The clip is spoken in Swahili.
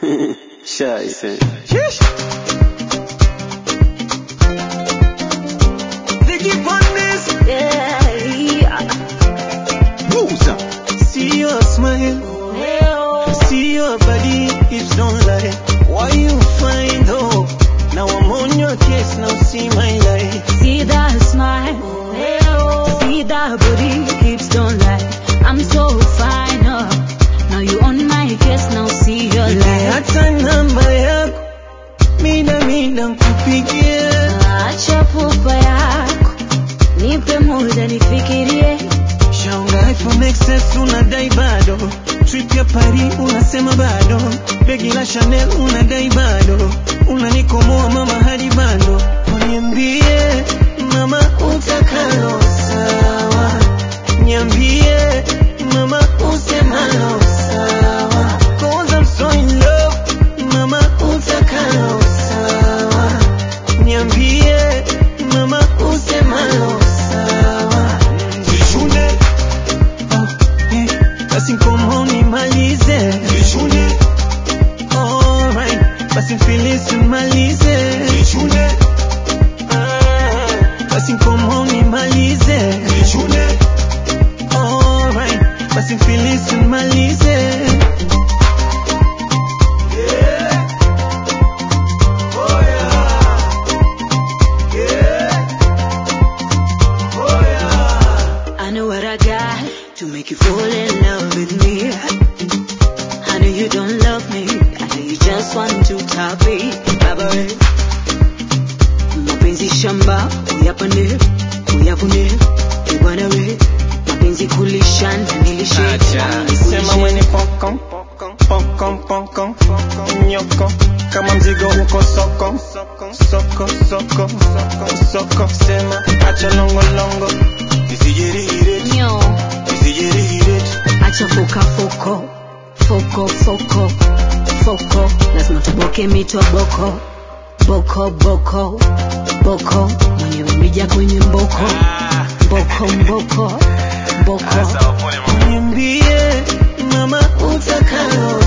Scheiße. Ziggy Bundes, Yeah, Booza. See your smile, see your body, hips don't lie. Why you find hope? Now I'm on your case, now see my life. See that smile, see that booty, hips don't lie. I'm so fine, oh. Now you on my case, now see your light. Hata namba yako, mida mida nkupigie. Acha pupa yako, nipe muda nifikirie. Shaunga iPhone XS unadai bado, trip ya Paris unasema bado, begi la Chanel unadai bado, unanikomoa mama hadi bando, uniambie mama utakalo sawa, niambie mama usemalo sawa, cause I'm so in love, mama utakalo sawa, niambie mama usemalo sawa, Zichune Oh, yeah. Basi nkomo nimalize Alright. Basi mfilisi malize Ah, basi nkomo nimalize Alright. Basi mfilisi malize I know what I got to make you fall in love with me. I know you don't love me. I know you just want to top it. Baba, eh. mapenzi shamba uyapande uyavune ubwana we mapenzi kulisha na nilishe Sema mwenye pokon Pokon pokon Nyoko Kama mzigo uko soko Soko soko soko Soko Sema acha longo longo Nisijirihire Nyo, Nisijirihire acha foka foko foko foko foko lazima tuboke mitoboko boko boko boko mwenye umija kwenye mboko mboko mboko mboko Niambie mama utakalo